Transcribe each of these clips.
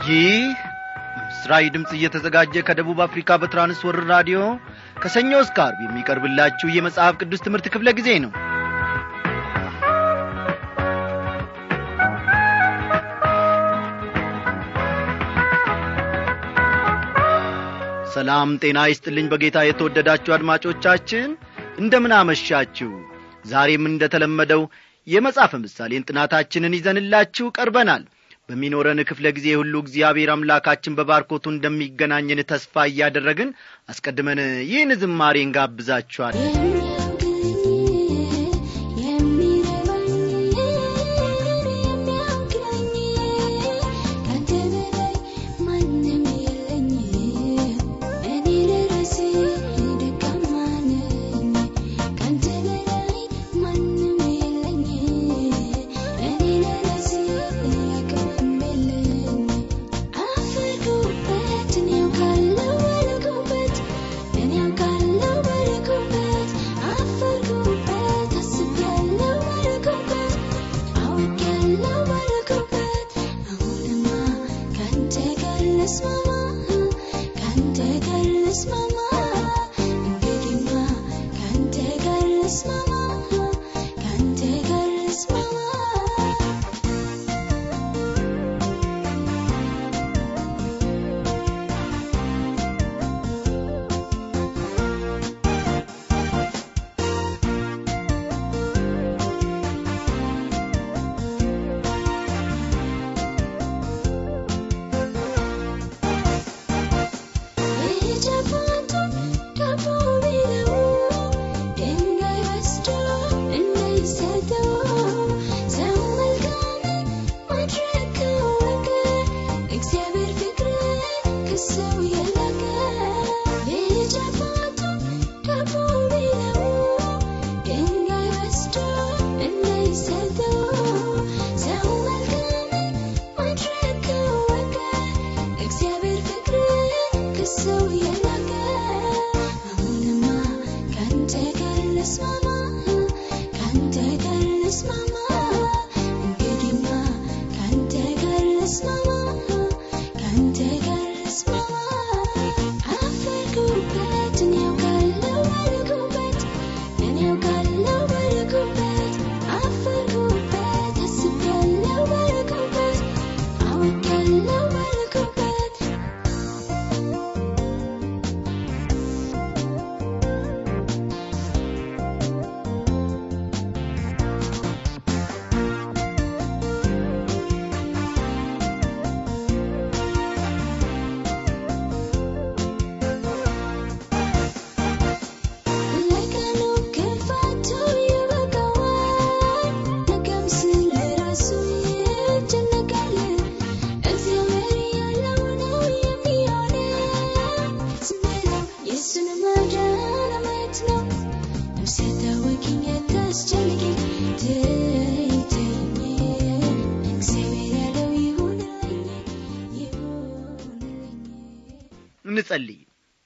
ይህ ምስራዊ ድምፅ እየተዘጋጀ ከደቡብ አፍሪካ በትራንስወርር ራዲዮ ከሰኞ እስከ አርብ የሚቀርብላችሁ የመጽሐፍ ቅዱስ ትምህርት ክፍለ ጊዜ ነው ሰላም ጤና ይስጥልኝ በጌታ የተወደዳችሁ አድማጮቻችን እንደምን አመሻችሁ ዛሬም እንደተለመደው የመጽሐፍ ምሳሌን ጥናታችንን ይዘንላችሁ ቀርበናል በሚኖረን ክፍለ ጊዜ ሁሉ እግዚአብሔር አምላካችን በባርኮቱ እንደሚገናኝን ተስፋ እያደረግን አስቀድመን ይህን ዝማሬ እንጋብዛችኋል እንጸልይ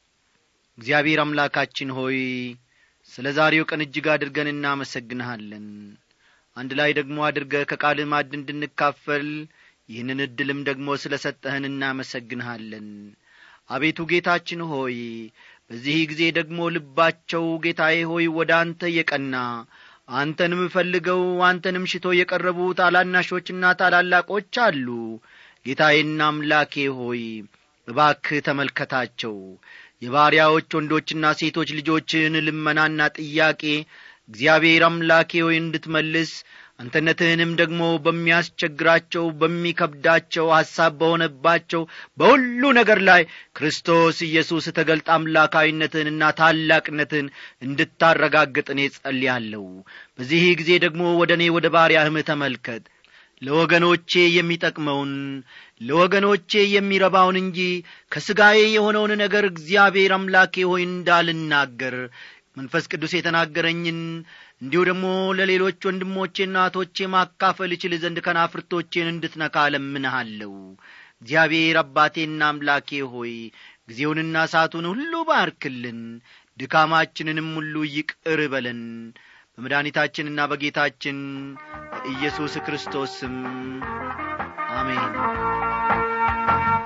እግዚአብሔር አምላካችን ሆይ ስለ ዛሬው ቀን እጅግ አድርገን እናመሰግንሃለን አንድ ላይ ደግሞ አድርገ ከቃል ማድ እንድንካፈል ይህንን ዕድልም ደግሞ ስለ ሰጠህን እናመሰግንሃለን አቤቱ ጌታችን ሆይ በዚህ ጊዜ ደግሞ ልባቸው ጌታዬ ሆይ ወደ አንተ የቀና አንተንም ፈልገው አንተንም ሽቶ የቀረቡ ታላናሾችና ታላላቆች አሉ ጌታዬና አምላኬ ሆይ እባክህ ተመልከታቸው የባሪያዎች ወንዶችና ሴቶች ልጆችን ልመናና ጥያቄ እግዚአብሔር አምላኬ ሆይ እንድትመልስ አንተነትህንም ደግሞ በሚያስቸግራቸው በሚከብዳቸው ሐሳብ በሆነባቸው በሁሉ ነገር ላይ ክርስቶስ ኢየሱስ ተገልጣ አምላካዊነትህንና ታላቅነትህን እንድታረጋግጥ እኔ ጸልያለሁ በዚህ ጊዜ ደግሞ ወደ እኔ ወደ ባሪያህም ተመልከት ለወገኖቼ የሚጠቅመውን ለወገኖቼ የሚረባውን እንጂ ከሥጋዬ የሆነውን ነገር እግዚአብሔር አምላኬ ሆይ እንዳልናገር መንፈስ ቅዱስ የተናገረኝን እንዲሁ ደግሞ ለሌሎች ወንድሞቼና እህቶቼ ማካፈል እችል ዘንድ ከናፍርቶቼን እንድትነካ ለምንሃለሁ እግዚአብሔር አባቴና አምላኬ ሆይ ጊዜውንና ሰዓቱን ሁሉ ባርክልን ድካማችንንም ሁሉ ይቅር በለን በመድኃኒታችንና በጌታችን በኢየሱስ ክርስቶስ ስም አሜን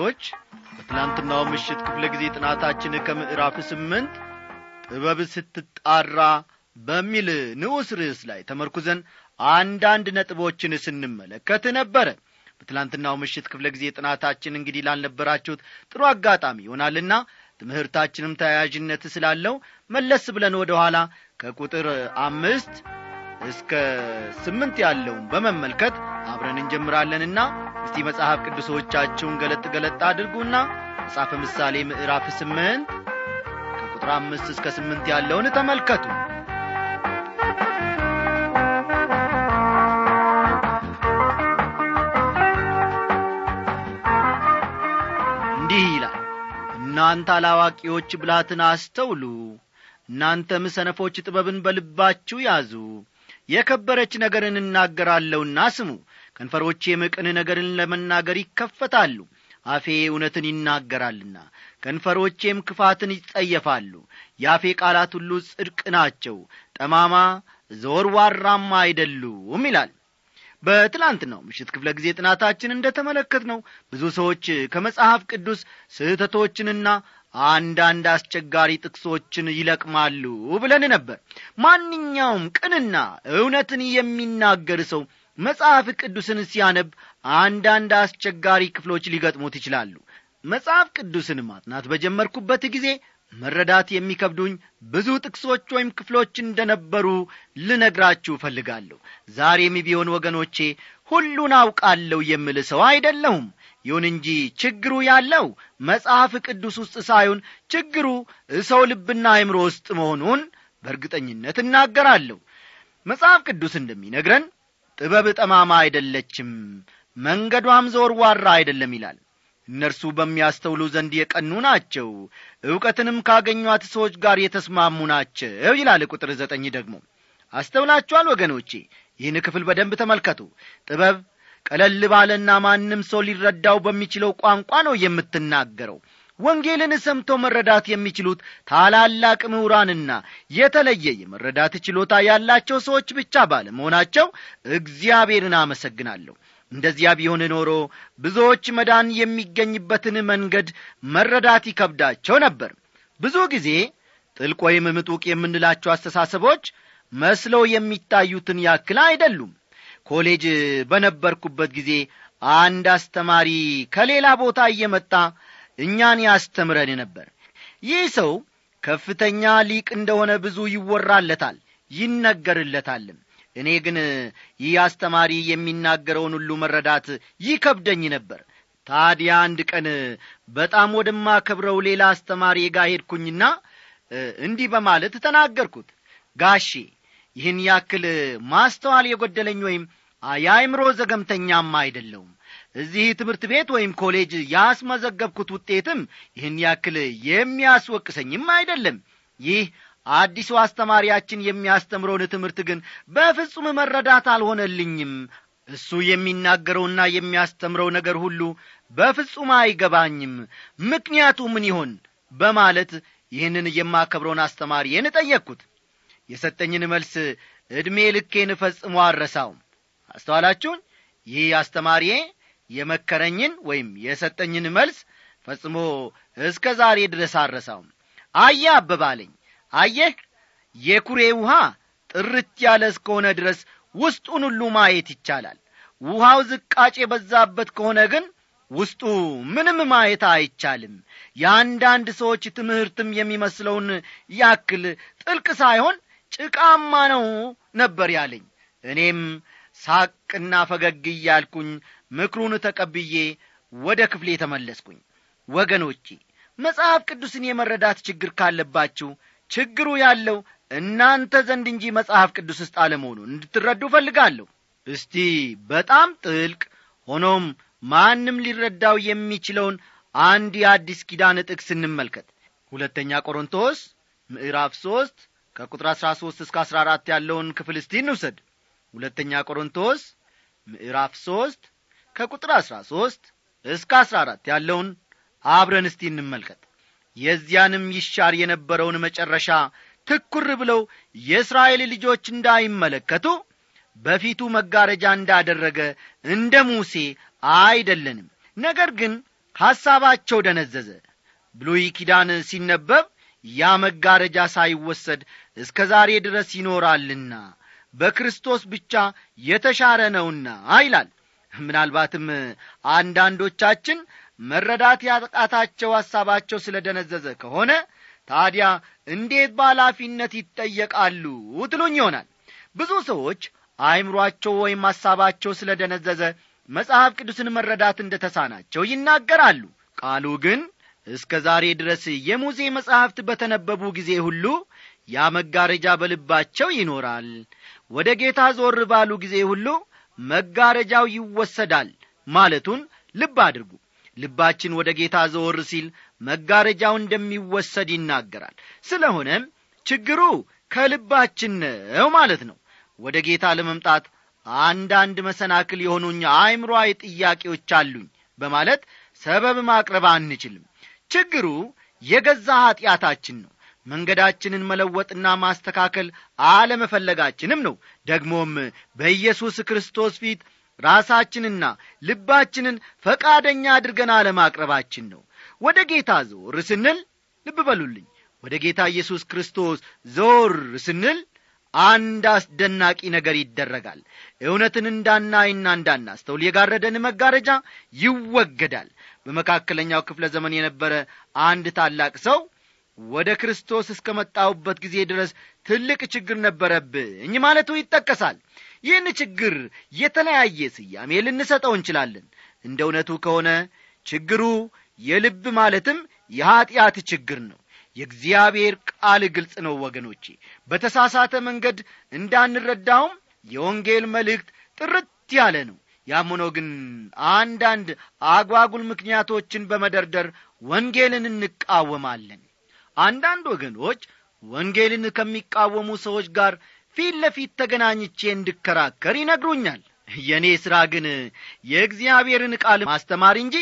ወገኖች በትላንትናው ምሽት ክፍለ ጊዜ ጥናታችን ከምዕራፍ ስምንት ጥበብ ስትጣራ በሚል ንዑስ ርዕስ ላይ ተመርኩዘን አንዳንድ ነጥቦችን ስንመለከት ነበረ በትላንትናው ምሽት ክፍለ ጊዜ ጥናታችን እንግዲህ ላልነበራችሁት ጥሩ አጋጣሚ ይሆናልና ትምህርታችንም ተያያዥነት ስላለው መለስ ብለን ወደ ኋላ ከቁጥር አምስት እስከ ስምንት ያለውን በመመልከት አብረን እንጀምራለንና እስቲ መጽሐፍ ቅዱሶቻችሁን ገለጥ ገለጥ አድርጉና መጽሐፈ ምሳሌ ምዕራፍ ስምንት ከቁጥር አምስት እስከ ስምንት ያለውን ተመልከቱ እንዲህ ይላል እናንተ አላዋቂዎች ብላትን አስተውሉ እናንተም ሰነፎች ጥበብን በልባችሁ ያዙ የከበረች ነገርን እናገራለሁና ስሙ ከንፈሮቼም ቅን ነገርን ለመናገር ይከፈታሉ አፌ እውነትን ይናገራልና ከንፈሮቼም ክፋትን ይጸየፋሉ የአፌ ቃላት ሁሉ ጽድቅ ናቸው ጠማማ ዘወርዋራማ አይደሉም ይላል በትላንትናው ምሽት ክፍለ ጊዜ ጥናታችን እንደ ተመለከት ነው ብዙ ሰዎች ከመጽሐፍ ቅዱስ ስህተቶችንና አንዳንድ አስቸጋሪ ጥቅሶችን ይለቅማሉ ብለን ነበር ማንኛውም ቅንና እውነትን የሚናገር ሰው መጽሐፍ ቅዱስን ሲያነብ አንዳንድ አስቸጋሪ ክፍሎች ሊገጥሙት ይችላሉ መጽሐፍ ቅዱስን ማጥናት በጀመርኩበት ጊዜ መረዳት የሚከብዱኝ ብዙ ጥቅሶች ወይም ክፍሎች እንደነበሩ ልነግራችሁ እፈልጋለሁ ዛሬም ቢሆን ወገኖቼ ሁሉን አውቃለሁ የምል ሰው አይደለሁም ይሁን እንጂ ችግሩ ያለው መጽሐፍ ቅዱስ ውስጥ ሳይሆን ችግሩ ሰው ልብና አይምሮ ውስጥ መሆኑን በእርግጠኝነት እናገራለሁ መጽሐፍ ቅዱስ እንደሚነግረን ጥበብ ጠማማ አይደለችም መንገዷም ዘወርዋራ አይደለም ይላል እነርሱ በሚያስተውሉ ዘንድ የቀኑ ናቸው ዕውቀትንም ካገኟት ሰዎች ጋር የተስማሙ ናቸው ይላል ቁጥር ዘጠኝ ደግሞ አስተውላችኋል ወገኖቼ ይህን ክፍል በደንብ ተመልከቱ ጥበብ ቀለል ባለና ማንም ሰው ሊረዳው በሚችለው ቋንቋ ነው የምትናገረው ወንጌልን ሰምቶ መረዳት የሚችሉት ታላላቅ ምሁራንና የተለየ የመረዳት ችሎታ ያላቸው ሰዎች ብቻ ባለመሆናቸው እግዚአብሔርን አመሰግናለሁ እንደዚያ ቢሆን ኖሮ ብዙዎች መዳን የሚገኝበትን መንገድ መረዳት ይከብዳቸው ነበር ብዙ ጊዜ ጥልቅ ወይም ምጡቅ የምንላቸው አስተሳሰቦች መስለው የሚታዩትን ያክል አይደሉም ኮሌጅ በነበርኩበት ጊዜ አንድ አስተማሪ ከሌላ ቦታ እየመጣ እኛን ያስተምረን ነበር ይህ ሰው ከፍተኛ ሊቅ እንደሆነ ብዙ ይወራለታል ይነገርለታልም እኔ ግን ይህ አስተማሪ የሚናገረውን ሁሉ መረዳት ይከብደኝ ነበር ታዲያ አንድ ቀን በጣም ወደማከብረው ሌላ አስተማሪ ጋር ሄድኩኝና እንዲህ በማለት ተናገርኩት ጋሼ ይህን ያክል ማስተዋል የጐደለኝ ወይም የአይምሮ ዘገምተኛም አይደለውም እዚህ ትምህርት ቤት ወይም ኮሌጅ ያስመዘገብኩት ውጤትም ይህን ያክል የሚያስወቅሰኝም አይደለም ይህ አዲሱ አስተማሪያችን የሚያስተምረውን ትምህርት ግን በፍጹም መረዳት አልሆነልኝም እሱ የሚናገረውና የሚያስተምረው ነገር ሁሉ በፍጹም አይገባኝም ምክንያቱ ምን ይሆን በማለት ይህንን የማከብረውን አስተማሪዬን ጠየቅኩት የሰጠኝን መልስ ዕድሜ ልኬን ፈጽሞ አረሳውም አስተዋላችሁን ይህ አስተማሪዬ የመከረኝን ወይም የሰጠኝን መልስ ፈጽሞ እስከ ዛሬ ድረስ አረሳውም አየ አበባለኝ አየህ የኩሬ ውሃ ጥርት ያለ እስከሆነ ድረስ ውስጡን ሁሉ ማየት ይቻላል ውሃው ዝቃጭ የበዛበት ከሆነ ግን ውስጡ ምንም ማየት አይቻልም የአንዳንድ ሰዎች ትምህርትም የሚመስለውን ያክል ጥልቅ ሳይሆን ጭቃማ ነው ነበር ያለኝ እኔም ሳቅና ፈገግ እያልኩኝ ምክሩን ተቀብዬ ወደ ክፍሌ ተመለስኩኝ ወገኖቼ መጽሐፍ ቅዱስን የመረዳት ችግር ካለባችሁ ችግሩ ያለው እናንተ ዘንድ እንጂ መጽሐፍ ቅዱስ ውስጥ አለመሆኑን እንድትረዱ እፈልጋለሁ እስቲ በጣም ጥልቅ ሆኖም ማንም ሊረዳው የሚችለውን አንድ የአዲስ ኪዳን ጥቅስ እንመልከት ሁለተኛ ቆሮንቶስ ምዕራፍ ሦስት ከቁጥር አሥራ ሦስት እስከ አሥራ አራት ያለውን ክፍል እስቲ እንውሰድ ሁለተኛ ቆሮንቶስ ምዕራፍ ሦስት ከቁጥር አሥራ ሦስት እስከ አሥራ አራት ያለውን አብረን እስቲ እንመልከት የዚያንም ይሻር የነበረውን መጨረሻ ትኩር ብለው የእስራኤል ልጆች እንዳይመለከቱ በፊቱ መጋረጃ እንዳደረገ እንደ ሙሴ አይደለንም ነገር ግን ሐሳባቸው ደነዘዘ ብሉይ ኪዳን ሲነበብ ያ መጋረጃ ሳይወሰድ እስከ ዛሬ ድረስ ይኖራልና በክርስቶስ ብቻ የተሻረ ነውና ይላል ምናልባትም አንዳንዶቻችን መረዳት ያቃታቸው ሐሳባቸው ስለ ደነዘዘ ከሆነ ታዲያ እንዴት በኃላፊነት ይጠየቃሉ ትሉኝ ይሆናል ብዙ ሰዎች አእምሮአቸው ወይም ሐሳባቸው ስለ ደነዘዘ መጽሐፍ ቅዱስን መረዳት እንደ ተሳናቸው ይናገራሉ ቃሉ ግን እስከ ዛሬ ድረስ የሙሴ መጻሕፍት በተነበቡ ጊዜ ሁሉ ያ መጋረጃ በልባቸው ይኖራል ወደ ጌታ ዞር ባሉ ጊዜ ሁሉ መጋረጃው ይወሰዳል ማለቱን ልብ አድርጉ ልባችን ወደ ጌታ ዘወር ሲል መጋረጃው እንደሚወሰድ ይናገራል ስለሆነም ችግሩ ከልባችን ነው ማለት ነው ወደ ጌታ ለመምጣት አንዳንድ መሰናክል የሆኑኝ አእምሮአዊ ጥያቄዎች አሉኝ በማለት ሰበብ ማቅረብ አንችልም ችግሩ የገዛ ኀጢአታችን ነው መንገዳችንን መለወጥና ማስተካከል አለመፈለጋችንም ነው ደግሞም በኢየሱስ ክርስቶስ ፊት ራሳችንና ልባችንን ፈቃደኛ አድርገን አለማቅረባችን ነው ወደ ጌታ ዞር ስንል ልብ በሉልኝ ወደ ጌታ ኢየሱስ ክርስቶስ ዞር ስንል አንድ አስደናቂ ነገር ይደረጋል እውነትን እንዳናይና እንዳናስተውል የጋረደን መጋረጃ ይወገዳል በመካከለኛው ክፍለ ዘመን የነበረ አንድ ታላቅ ሰው ወደ ክርስቶስ እስከ መጣሁበት ጊዜ ድረስ ትልቅ ችግር ነበረብኝ ማለቱ ይጠቀሳል ይህን ችግር የተለያየ ስያሜ ልንሰጠው እንችላለን እንደ እውነቱ ከሆነ ችግሩ የልብ ማለትም የኀጢአት ችግር ነው የእግዚአብሔር ቃል ግልጽ ነው ወገኖቼ በተሳሳተ መንገድ እንዳንረዳውም የወንጌል መልእክት ጥርት ያለ ነው ያም ሆኖ ግን አንዳንድ አጓጉል ምክንያቶችን በመደርደር ወንጌልን እንቃወማለን አንዳንድ ወገኖች ወንጌልን ከሚቃወሙ ሰዎች ጋር ፊት ለፊት ተገናኝቼ እንድከራከር ይነግሩኛል የእኔ ሥራ ግን የእግዚአብሔርን ቃል ማስተማር እንጂ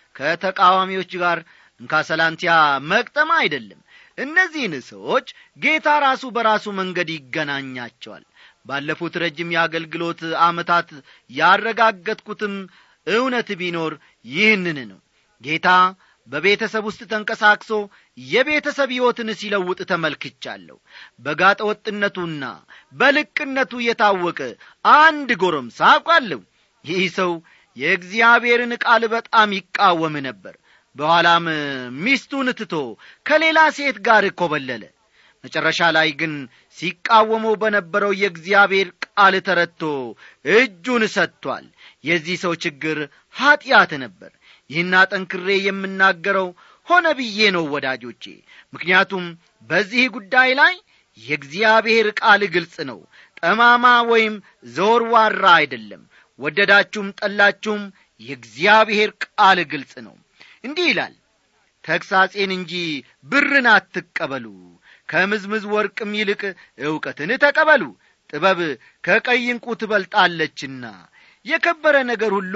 ከተቃዋሚዎች ጋር እንካ ሰላንቲያ መቅጠም አይደለም እነዚህን ሰዎች ጌታ ራሱ በራሱ መንገድ ይገናኛቸዋል ባለፉት ረጅም የአገልግሎት ዓመታት ያረጋገጥኩትም እውነት ቢኖር ይህንን ነው ጌታ በቤተሰብ ውስጥ ተንቀሳቅሶ የቤተሰብ ሕይወትን ሲለውጥ ተመልክቻለሁ በጋጠ ወጥነቱና በልቅነቱ የታወቀ አንድ ጎረምሳ አውቃለሁ ይህ ሰው የእግዚአብሔርን ቃል በጣም ይቃወም ነበር በኋላም ሚስቱን ትቶ ከሌላ ሴት ጋር ኮበለለ መጨረሻ ላይ ግን ሲቃወመው በነበረው የእግዚአብሔር ቃል ተረድቶ እጁን ሰጥቷል የዚህ ሰው ችግር ኀጢአት ነበር ይህን አጠንክሬ የምናገረው ሆነ ብዬ ነው ወዳጆቼ ምክንያቱም በዚህ ጉዳይ ላይ የእግዚአብሔር ቃል ግልጽ ነው ጠማማ ወይም ዘወርዋራ አይደለም ወደዳችሁም ጠላችሁም የእግዚአብሔር ቃል ግልጽ ነው እንዲህ ይላል ተግሳጼን እንጂ ብርን አትቀበሉ ከምዝምዝ ወርቅም ይልቅ ዕውቀትን ተቀበሉ ጥበብ ከቀይ እንቁ ትበልጣለችና የከበረ ነገር ሁሉ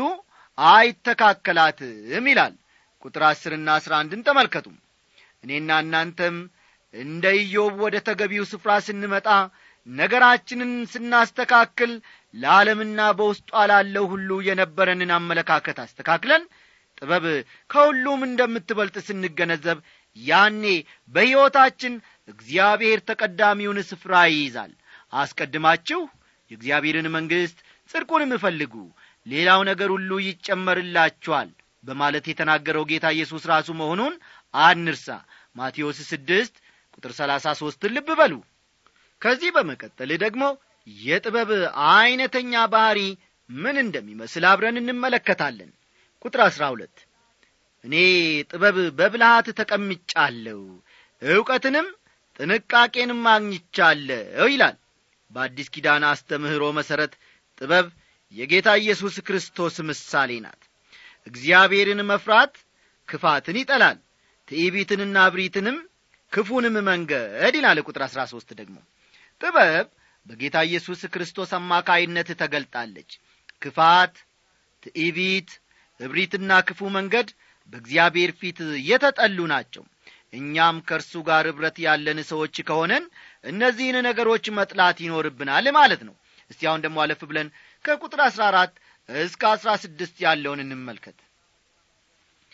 አይተካከላትም ይላል ቁጥር አስርና አስራ አንድን ተመልከቱ እኔና እናንተም እንደ ኢዮብ ወደ ተገቢው ስፍራ ስንመጣ ነገራችንን ስናስተካክል ለዓለምና በውስጧ ላለው ሁሉ የነበረንን አመለካከት አስተካክለን ጥበብ ከሁሉም እንደምትበልጥ ስንገነዘብ ያኔ በሕይወታችን እግዚአብሔር ተቀዳሚውን ስፍራ ይይዛል አስቀድማችሁ የእግዚአብሔርን መንግሥት ጽድቁንም እፈልጉ ሌላው ነገር ሁሉ ይጨመርላችኋል በማለት የተናገረው ጌታ ኢየሱስ ራሱ መሆኑን አንርሳ ማቴዎስ ስድስት ቁጥር ሰላሳ ሦስትን ልብ በሉ ከዚህ በመቀጠል ደግሞ የጥበብ ዐይነተኛ ባሕሪ ምን እንደሚመስል አብረን እንመለከታለን ቁጥር አሥራ ሁለት እኔ ጥበብ በብልሃት ተቀምጫለሁ ዕውቀትንም ጥንቃቄንም አግኝቻለሁ ይላል በአዲስ ኪዳን አስተምህሮ መሠረት ጥበብ የጌታ ኢየሱስ ክርስቶስ ምሳሌ ናት እግዚአብሔርን መፍራት ክፋትን ይጠላል ትዕቢትንና እብሪትንም ክፉንም መንገድ ይላል ቁጥር አሥራ ሦስት ደግሞ ጥበብ በጌታ ኢየሱስ ክርስቶስ አማካይነት ተገልጣለች ክፋት ትዕቢት እብሪትና ክፉ መንገድ በእግዚአብሔር ፊት የተጠሉ ናቸው እኛም ከእርሱ ጋር ኅብረት ያለን ሰዎች ከሆነን እነዚህን ነገሮች መጥላት ይኖርብናል ማለት ነው እስቲ አሁን ደግሞ አለፍ ብለን ከቁጥር አሥራ አራት እስከ አሥራ ስድስት ያለውን እንመልከት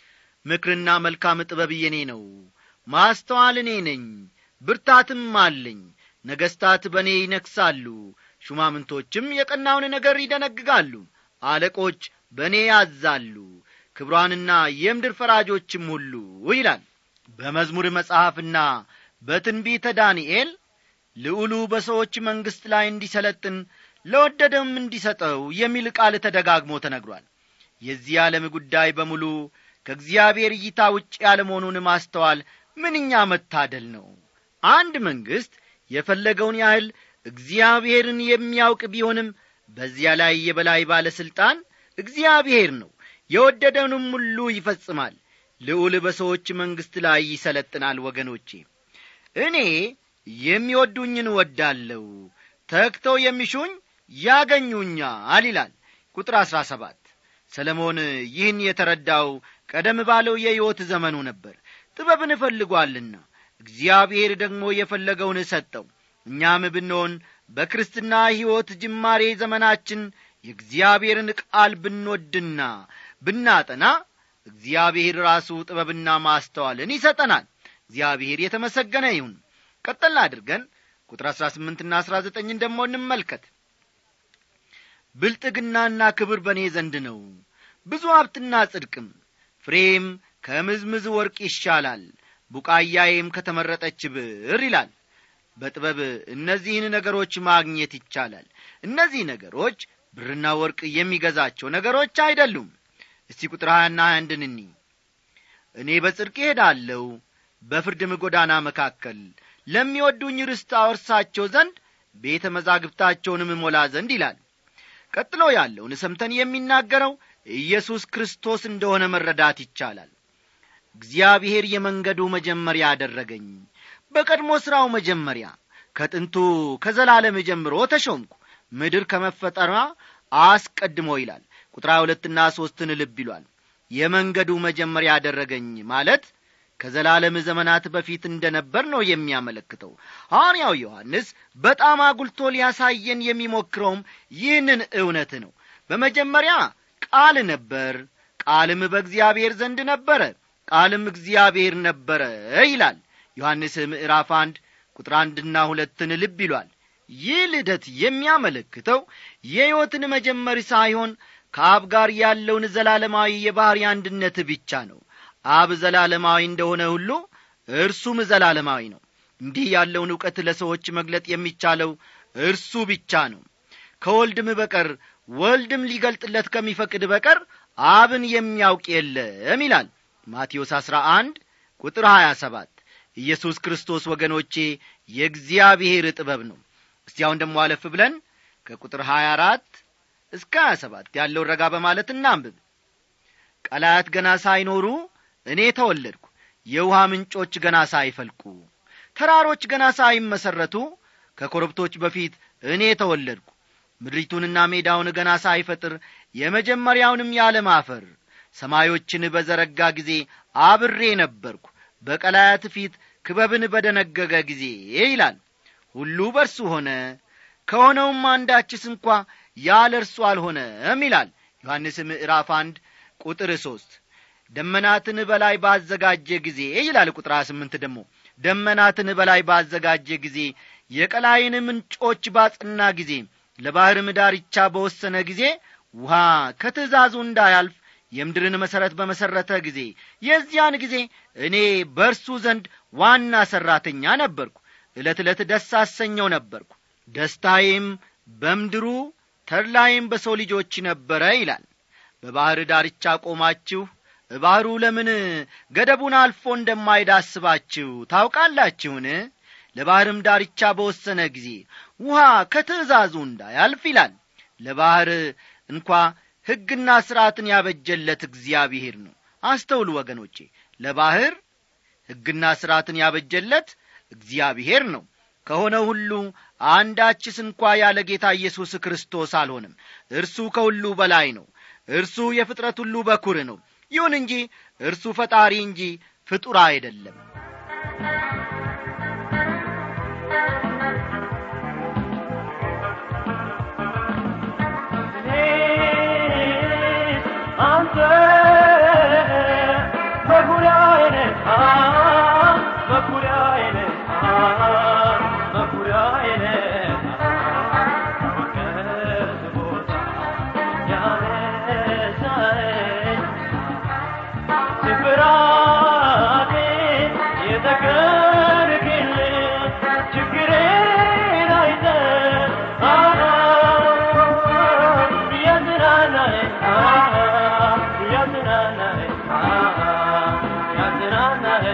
ምክርና መልካም ጥበብ የኔ ነው ማስተዋል እኔ ነኝ ብርታትም አለኝ ነገሥታት በእኔ ይነግሣሉ ሹማምንቶችም የቀናውን ነገር ይደነግጋሉ አለቆች በእኔ ያዛሉ ክብሯንና የምድር ፈራጆችም ሁሉ ይላል በመዝሙር መጽሐፍና በትንቢተ ዳንኤል ልዑሉ በሰዎች መንግሥት ላይ እንዲሰለጥን ለወደደም እንዲሰጠው የሚል ቃል ተደጋግሞ ተነግሯል የዚህ ዓለም ጉዳይ በሙሉ ከእግዚአብሔር እይታ ውጭ ያለመሆኑን ማስተዋል ምንኛ መታደል ነው አንድ መንግሥት የፈለገውን ያህል እግዚአብሔርን የሚያውቅ ቢሆንም በዚያ ላይ የበላይ ባለሥልጣን እግዚአብሔር ነው የወደደውንም ሁሉ ይፈጽማል ልዑል በሰዎች መንግሥት ላይ ይሰለጥናል ወገኖቼ እኔ የሚወዱኝን እወዳለሁ ተግተው የሚሹኝ ያገኙኛል ይላል ቁጥር አሥራ ሰባት ሰለሞን ይህን የተረዳው ቀደም ባለው የሕይወት ዘመኑ ነበር ጥበብን እፈልጓልና እግዚአብሔር ደግሞ የፈለገውን ሰጠው እኛም ብንሆን በክርስትና ሕይወት ጅማሬ ዘመናችን የእግዚአብሔርን ቃል ብንወድና ብናጠና እግዚአብሔር ራሱ ጥበብና ማስተዋልን ይሰጠናል እግዚአብሔር የተመሰገነ ይሁን ቀጠል አድርገን ቁጥር አሥራ ስምንትና አሥራ ዘጠኝን ደግሞ እንመልከት ብልጥግናና ክብር በእኔ ዘንድ ነው ብዙ ሀብትና ጽድቅም ፍሬም ከምዝምዝ ወርቅ ይሻላል ቡቃያዬም ከተመረጠች ብር ይላል በጥበብ እነዚህን ነገሮች ማግኘት ይቻላል እነዚህ ነገሮች ብርና ወርቅ የሚገዛቸው ነገሮች አይደሉም እስቲ ቁጥር ሀያና አንድን እኒ እኔ በጽድቅ እሄዳለሁ በፍርድም ጎዳና መካከል ለሚወዱኝ ርስት አወርሳቸው ዘንድ ቤተ መዛግብታቸውንም እሞላ ዘንድ ይላል ቀጥሎ ያለውን ሰምተን የሚናገረው ኢየሱስ ክርስቶስ እንደሆነ መረዳት ይቻላል እግዚአብሔር የመንገዱ መጀመሪያ አደረገኝ በቀድሞ ሥራው መጀመሪያ ከጥንቱ ከዘላለም ጀምሮ ተሾምኩ ምድር ከመፈጠሯ አስቀድሞ ይላል ቁጥር ሁለትና ሦስትን ልብ ይሏል የመንገዱ መጀመሪያ ያደረገኝ ማለት ከዘላለም ዘመናት በፊት እንደ ነበር ነው የሚያመለክተው ሐዋርያው ዮሐንስ በጣም አጉልቶ ሊያሳየን የሚሞክረውም ይህንን እውነት ነው በመጀመሪያ ቃል ነበር ቃልም በእግዚአብሔር ዘንድ ነበረ ቃልም እግዚአብሔር ነበረ ይላል ዮሐንስ ምዕራፍ አንድ ቁጥር አንድና ሁለትን ልብ ይሏል ይህ ልደት የሚያመለክተው የሕይወትን መጀመር ሳይሆን ከአብ ጋር ያለውን ዘላለማዊ የባሕሪ አንድነት ብቻ ነው አብ ዘላለማዊ እንደሆነ ሁሉ እርሱም ዘላለማዊ ነው እንዲህ ያለውን ዕውቀት ለሰዎች መግለጥ የሚቻለው እርሱ ብቻ ነው ከወልድም በቀር ወልድም ሊገልጥለት ከሚፈቅድ በቀር አብን የሚያውቅ የለም ይላል ማቴዎስ አሥራ አንድ ቁጥር ሀያ ሰባት ኢየሱስ ክርስቶስ ወገኖቼ የእግዚአብሔር ጥበብ ነው እስቲ አሁን ደግሞ አለፍ ብለን ከቁጥር ሀያ አራት እስከ ሀያ ሰባት ያለውን ረጋ በማለት እናንብብ ቀላያት ገና ሳይኖሩ እኔ ተወለድኩ የውሃ ምንጮች ገና ሳይፈልቁ ተራሮች ገና ሳይመሠረቱ ከኮረብቶች በፊት እኔ ተወለድኩ ምድሪቱንና ሜዳውን ገና ሳይፈጥር የመጀመሪያውንም ያለም አፈር ሰማዮችን በዘረጋ ጊዜ አብሬ ነበርኩ በቀላያት ፊት ክበብን በደነገገ ጊዜ ይላል ሁሉ በርሱ ሆነ ከሆነውም አንዳችስ እንኳ ያለ እርሱ አልሆነም ይላል ዮሐንስ ምዕራፍ አንድ ቁጥር ሦስት ደመናትን በላይ ባዘጋጀ ጊዜ ይላል ቁጥር ስምንት ደግሞ ደመናትን በላይ ባዘጋጀ ጊዜ የቀላይን ምንጮች ባጽና ጊዜ ለባሕርም ዳርቻ በወሰነ ጊዜ ውሃ ከትእዛዙ እንዳያልፍ የምድርን መሠረት በመሠረተ ጊዜ የዚያን ጊዜ እኔ በእርሱ ዘንድ ዋና ሠራተኛ ነበርኩ ዕለት ዕለት ደስ አሰኘው ነበርኩ ደስታዬም በምድሩ ተድላዬም በሰው ልጆች ነበረ ይላል በባሕር ዳርቻ ቆማችሁ ባሕሩ ለምን ገደቡን አልፎ እንደማይዳስባችሁ ታውቃላችሁን ለባሕርም ዳርቻ በወሰነ ጊዜ ውሃ ከትእዛዙ እንዳያልፍ ይላል ለባሕር እንኳ ሕግና ሥርዓትን ያበጀለት እግዚአብሔር ነው አስተውሉ ወገኖቼ ለባሕር ሕግና ሥርዓትን ያበጀለት እግዚአብሔር ነው ከሆነ ሁሉ አንዳችስ እንኳ ያለ ጌታ ኢየሱስ ክርስቶስ አልሆንም እርሱ ከሁሉ በላይ ነው እርሱ የፍጥረት ሁሉ በኩር ነው ይሁን እንጂ እርሱ ፈጣሪ እንጂ ፍጡር አይደለም አንተ ስብራቴ የተከርክል ችግሬን አይተ ያዝናናህ ያዝናናህ ያዝናናህ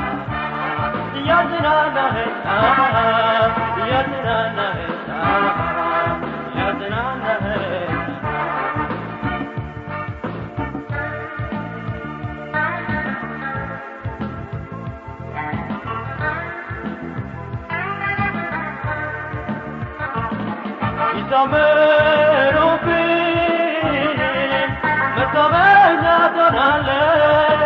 ያዝናናህ ያዝናናህ ያዝናናህ ይዘምሩብኝ መታመኛ ትሆናለህ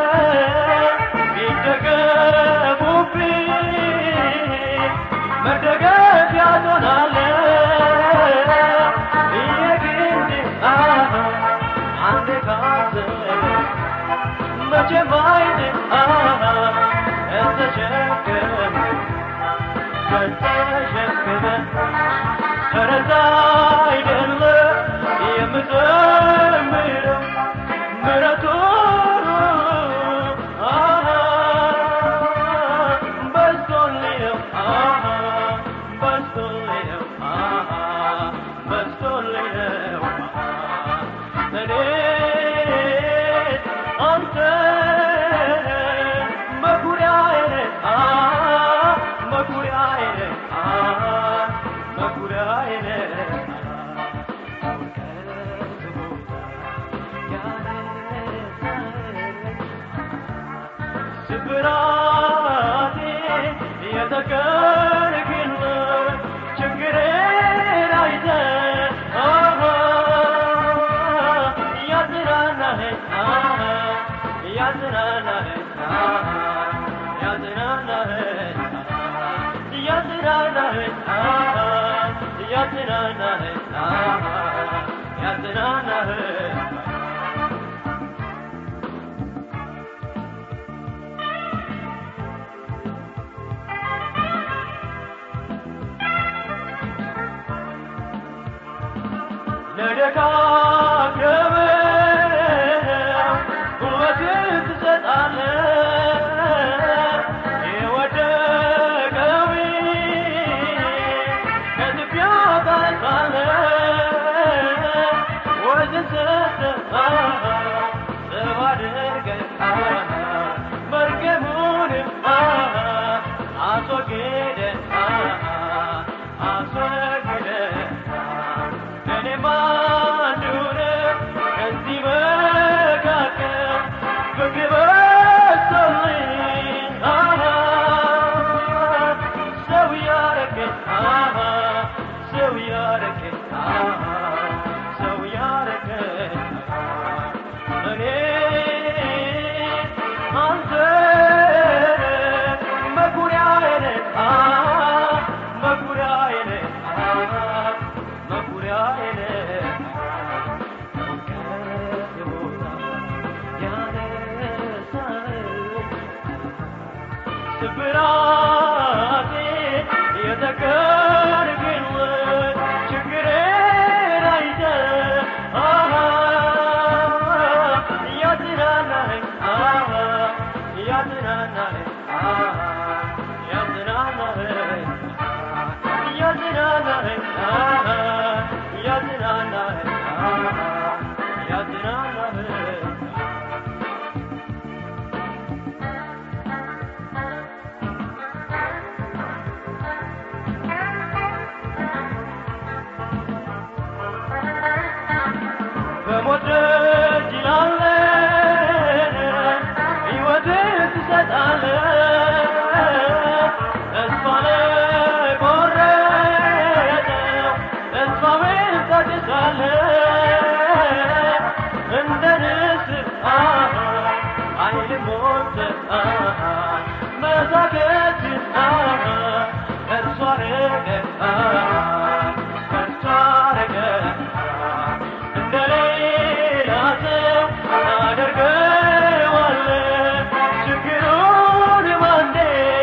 ይደገፉብኝ መደገፊያ ትሆናለህ የግድ አንድ ካሰብ መቼም አይን ተሸከም ከተሸከመ ተረታ አይደለ የምዘምረው ምረቱ በዝቶልኝ ነው በዝቶልኝ ነው በዝቶልኝ ነው እኔ አንተ መኩሪያዬ ነህ መኩሪያዬ ነህ መኩሪያዬ ነህ ስብራቴ የተከርክል ችግሬን አይተህ ያዝናናህ ያዝናናህ ያዝናናህ ያዝናናህ ያዝናናህ ያዝናናህ ለደካከመ ውበትን ትሰጣለህ የወደቀው ከትቢያ ታነሳለህ ወዝን ሰጥተህ ሰው አድርገህ መርገሙን አስወግደህ አስወግደህ እኔም አንዱ ነኝ ከዚህ መካከል ፍቅር በዝቶልኝ ሰው ያረገኝ ሰው ያረገኝ ሰው ያረገኝ እኔ አንተ መኩሪያዬ ነህ መኩሪያዬ ነህ መኩሪያዬ ነህ ከቦታ ያነሳኸኝ ስብራቴ የተከርክል ችግሬን አይተህ ያዝናናህ ያዝናናህ ያዝናናህ ያዝናናህ ያዝናናህ ያዝናናህ በሞት ደጅ ላለ ሕይወትን ትሰጣለህ ተስፋ ለቆረጠው ተስፋውን ታድሳለህ እንደ ንስር ኃይል ሞልተህ መዛገት እርሷ አረገህ እርሷ አረገህ እንደሌላ ሰው ታደርገዋለህ ችግሩን ባንዴ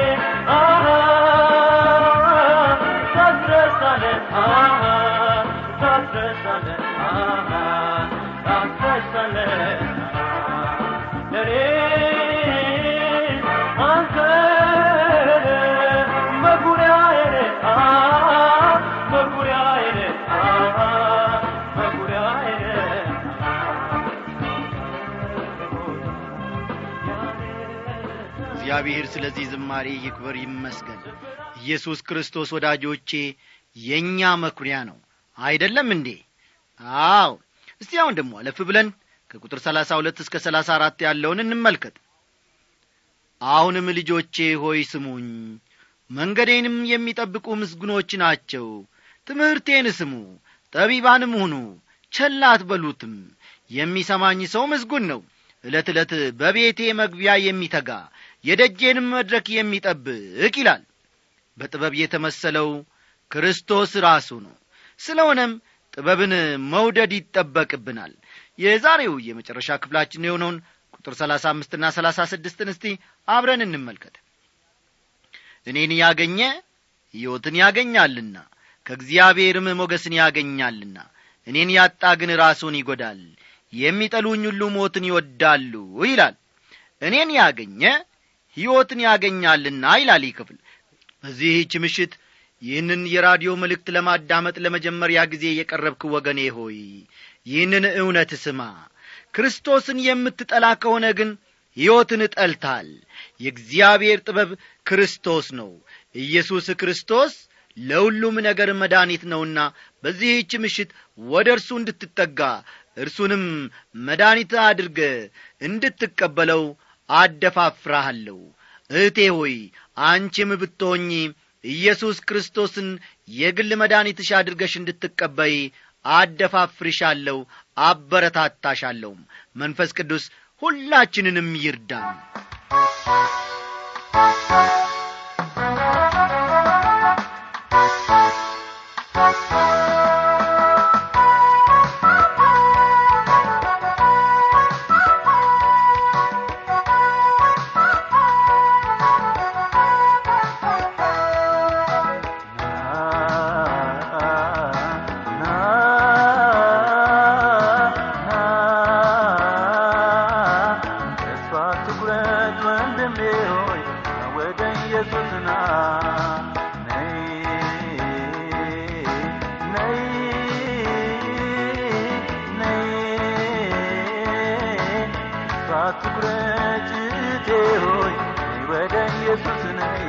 ታስረሳለህ ታስረሳለህ ታስረሳለህ ለኔ እግዚአብሔር ስለዚህ ዝማሬ ይክበር ይመስገን ኢየሱስ ክርስቶስ ወዳጆቼ የእኛ መኩሪያ ነው አይደለም እንዴ አዎ እስቲ አሁን ደግሞ አለፍ ብለን ከቁጥር ሰላሳ ሁለት እስከ ሰላሳ አራት ያለውን እንመልከት አሁንም ልጆቼ ሆይ ስሙኝ መንገዴንም የሚጠብቁ ምስጉኖች ናቸው ትምህርቴን ስሙ ጠቢባንም ሁኑ ቸል አትበሉትም የሚሰማኝ ሰው ምስጉን ነው ዕለት ዕለት በቤቴ መግቢያ የሚተጋ የደጄንም መድረክ የሚጠብቅ ይላል በጥበብ የተመሰለው ክርስቶስ ራሱ ነው ስለሆነም ጥበብን መውደድ ይጠበቅብናል የዛሬው የመጨረሻ ክፍላችን የሆነውን ቁጥር ሰላሳ አምስትና ሰላሳ ስድስትን እስቲ አብረን እንመልከት እኔን ያገኘ ሕይወትን ያገኛልና ከእግዚአብሔርም ሞገስን ያገኛልና እኔን ያጣ ግን ራሱን ይጐዳል የሚጠሉኝ ሁሉ ሞትን ይወዳሉ ይላል እኔን ያገኘ ሕይወትን ያገኛልና ይላል ይህ ክፍል በዚህች ምሽት ይህንን የራዲዮ መልእክት ለማዳመጥ ለመጀመሪያ ጊዜ የቀረብክ ወገኔ ሆይ ይህንን እውነት ስማ ክርስቶስን የምትጠላ ከሆነ ግን ሕይወትን ጠልታል የእግዚአብሔር ጥበብ ክርስቶስ ነው ኢየሱስ ክርስቶስ ለሁሉም ነገር መድኃኒት ነውና በዚህች ምሽት ወደ እርሱ እንድትጠጋ እርሱንም መድኃኒት አድርገ እንድትቀበለው አደፋፍራሃለሁ እህቴ ሆይ አንቺም ብትሆኚ ኢየሱስ ክርስቶስን የግል መድኃኒትሽ አድርገሽ እንድትቀበይ አደፋፍርሻለሁ አበረታታሻለሁም መንፈስ ቅዱስ ሁላችንንም ይርዳን ተስፋ ትኩረት ወንድሜ ሆይ ወደ ኢየሱስ ና ነይ ነይ ነይ ተስፋ ትኩረት እህቴ ሆይ ወደ ኢየሱስ ነይ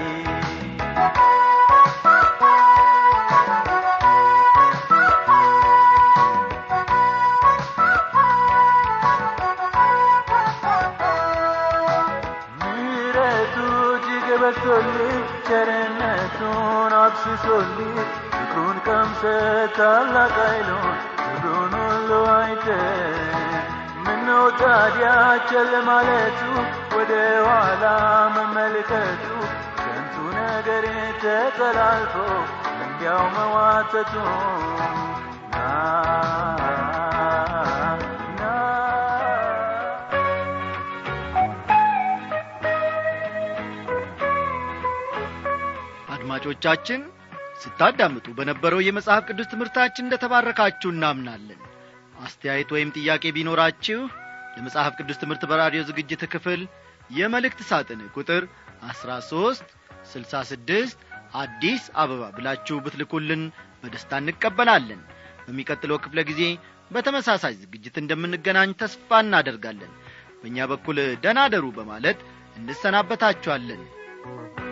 ምሕረቱ እጅግ በዝቶልኝ ቸርነቱን አብስሶልኝ ፍቅሩን ቀምሰ ታላቅ ኃይሉን ክብሩን ሁሉ አይተ ምነው ታዲያ ቸል ማለቱ ወደ ኋላ መመልከቱ ከንቱ ነገር ተጠላልፎ እንዲያው መዋተቱ ና ና አድማጮቻችን ስታዳምጡ በነበረው የመጽሐፍ ቅዱስ ትምህርታችን እንደ ተባረካችሁ እናምናለን አስተያየት ወይም ጥያቄ ቢኖራችሁ ለመጽሐፍ ቅዱስ ትምህርት በራዲዮ ዝግጅት ክፍል የመልእክት ሳጥን ቁጥር 13 66 አዲስ አበባ ብላችሁ ብትልኩልን በደስታ እንቀበላለን በሚቀጥለው ክፍለ ጊዜ በተመሳሳይ ዝግጅት እንደምንገናኝ ተስፋ እናደርጋለን በእኛ በኩል ደናደሩ በማለት እንሰናበታችኋለን